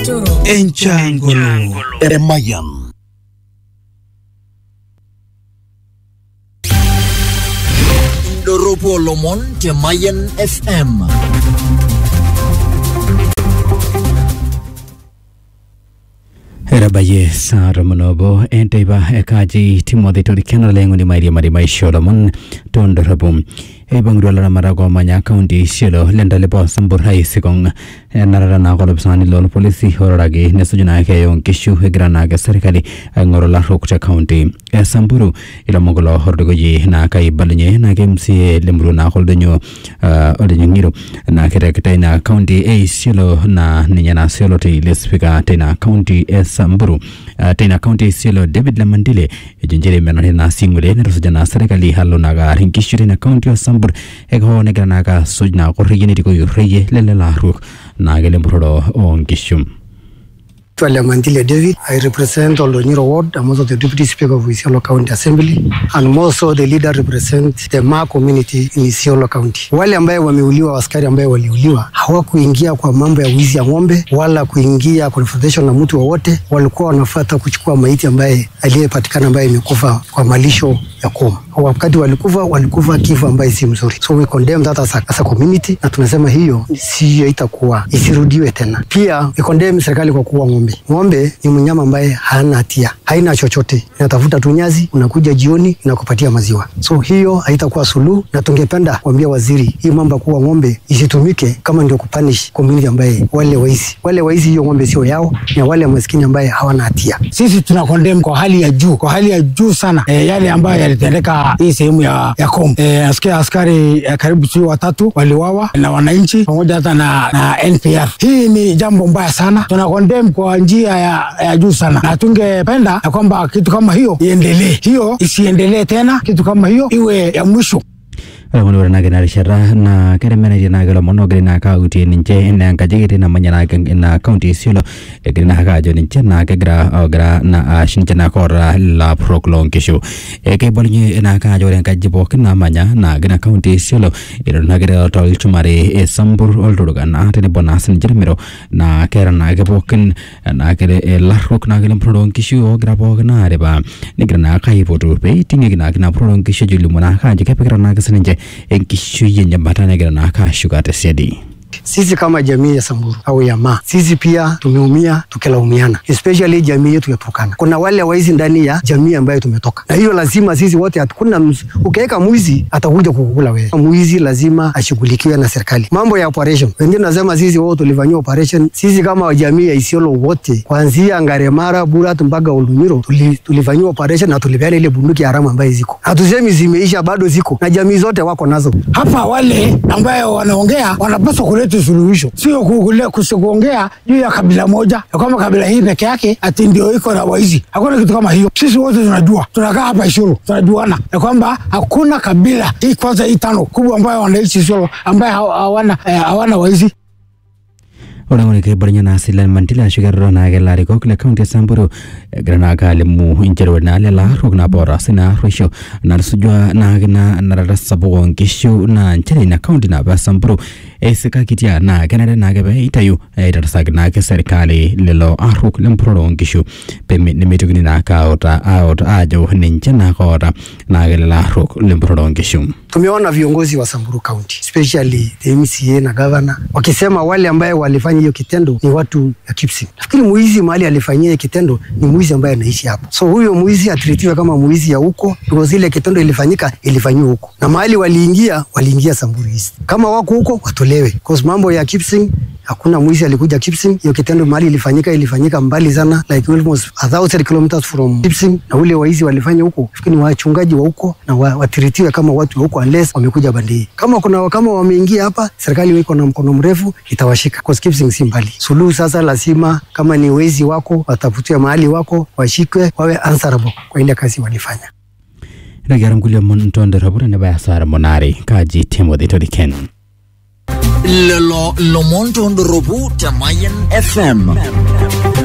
Enchangolo Eremayan Doropo Lomon te Mayan FM erabaye sara monobo enteiba ekaji timothy torikena lengo ni mairia mari maishola mon tondorabum ebangruala marago manya county shelo lenda lebo sambur hai sikong narara na golob sani lol polisi horage nesujuna ke yon kishu hegrana ga serikali ngorola rokta county e samburu ila mogolo hordogo ji na kai balnye na gemsi lemru na holdonyo odinyo ngiro na kere kete na county e shelo na ninya na shelo te lespika tena county e samburu tena county shelo david lamandile jinjere menone na singule ne sujana serikali hallo na ga rinkishu tena county o sambur ego ne grana ga sujna ko riyene diko yureye lele la ruk na gele mbrodo on kishum Twale Mandile David. I represent Oldonyiro Ward. I'm also the Deputy Speaker of Isiolo County Assembly and I'm also the leader represent the Ma community in Isiolo County. Wale ambaye wameuliwa, askari ambaye waliuliwa hawakuingia kwa mambo ya wizi ya ng'ombe wala kuingia confrontation na mtu wowote, walikuwa wanafuata kuchukua maiti ambaye aliyepatikana ambaye imekufa kwa malisho ya koma. Wakati walikufa walikufa kifo ambaye si mzuri, so we condemn that as a, as a community, na tunasema hiyo siyo itakuwa isirudiwe tena. Pia we condemn serikali kwa kuua ng'ombe. Ng'ombe ni mnyama ambaye hana hatia, haina chochote, inatafuta tu nyasi, unakuja jioni inakupatia maziwa, so hiyo haitakuwa suluhu, na tungependa kuambia waziri hii mambo ya kuua ng'ombe isitumike kama ndio kupanish community ambaye wale waizi wale waizi, hiyo ng'ombe sio yao, na wale maskini ambaye hawana hatia. Sisi tuna condemn kwa hali ya juu, kwa hali ya juu sana e, yale ambayo yalitendeka hii sehemu ya, ya Kom. E, nasikia askari e, karibu sio watatu waliwawa na wananchi pamoja hata na, na NPR. Hii ni jambo mbaya sana, tuna condemn kwa njia ya, ya juu sana, na tungependa ya kwamba kitu kama hiyo iendelee, hiyo isiendelee tena, kitu kama hiyo iwe ya mwisho. Alamun ora naga na shara na kere mena jina gala mono gre na ka uti ninche na ka jige na manya na na county silo e gre na ka jo ninche na ka gra gra na a shinche na kora la proklon kisho e ke bolnye na ka jo ka jibo na manya na gna county silo iro na gre to ilchumare e sambur oldo ga na tene bonas ni jermero na kera na ke bokin na kere e la rok na gele prodon kisho gra bo na re ba ni gre na ka ipotu pe tinge na na prodon kisho julu mona ka je ke pe na ka sinje enkishu yenye mbatana gira na kashuka tesedi Sisi kama jamii ya Samburu au ya Ma, sisi pia tumeumia tukilaumiana, especially jamii yetu ya Turkana. Kuna wale waizi ndani ya jamii ambayo tumetoka, na hiyo lazima sisi wote, hakuna ukiweka mwizi atakuja kukula wewe. Mwizi lazima ashughulikiwe na serikali. Mambo ya operation, wengine nasema sisi wao tulifanyia operation. Sisi kama jamii ya Isiolo wote, kuanzia Ngaremara, Burat mpaka Oldonyiro tuli, tulifanyia operation na tulipeana ile bunduki haramu ambayo ziko. Hatusemi zimeisha, bado ziko na jamii zote wako nazo. Hapa wale ambayo wanaongea wanapaswa kuleta suluhisho, sio kuongea juu ya kabila moja, ya kwamba kabila hii peke yake ati ndio iko na waizi. Hakuna kitu kama hiyo. Sisi wote tunajua, tunakaa hapa Isiolo, tunajuana ya kwamba hakuna kabila hii kwanza hii tano kubwa ambayo wanaishi Isiolo ambayo hawana eh, hawana waizi orangoni ke barnya na silan mantila shigar na ke lari ko kle county samburu grana ka le mu injero na le la rok na bora sina risho na sujwa na na na ra sabo ngishu na nchele na county na ba samburu e sika kitia na kanada na ke be itayu e dar sag na ke serikali le lo aruk lem pro ngishu pe mi ne mitugni na ka ota out ajo ninche na kora na ke la rok lem pro ngishu Tumeona viongozi wa Samburu County especially the MCA na governor wakisema wale ambaye walifanya hiyo kitendo ni watu ya Kipsing. Nafikiri muizi mahali alifanyia hiyo kitendo ni muizi ambaye anaishi hapo, so huyo muizi atritiwe kama muizi ya huko, because ile kitendo ilifanyika ilifanyiwa huko, na mahali waliingia waliingia Samburu East. Kama wako huko watolewe, because mambo ya Kipsing hakuna mwizi alikuja Kipsing. Hiyo kitendo mahali ilifanyika ilifanyika mbali sana, like almost a thousand kilometers from Kipsing, na ule waizi walifanya huko, fikiri ni wachungaji wa huko na wa, watiritiwe kama watu wa huko, unless wamekuja bandii. Kama kuna kama wameingia hapa, serikali iko na mkono mrefu itawashika, because Kipsing si mbali. Suluhu sasa lazima, kama ni wezi wako, watafutiwe mahali wako, washikwe, wawe answerable kwa ile kazi walifanya. Ragaram kulia mon tonde rabura ne baya sara monari kaji Timothy Toriken. Lelo Lomon Tondorobu te Mayan FM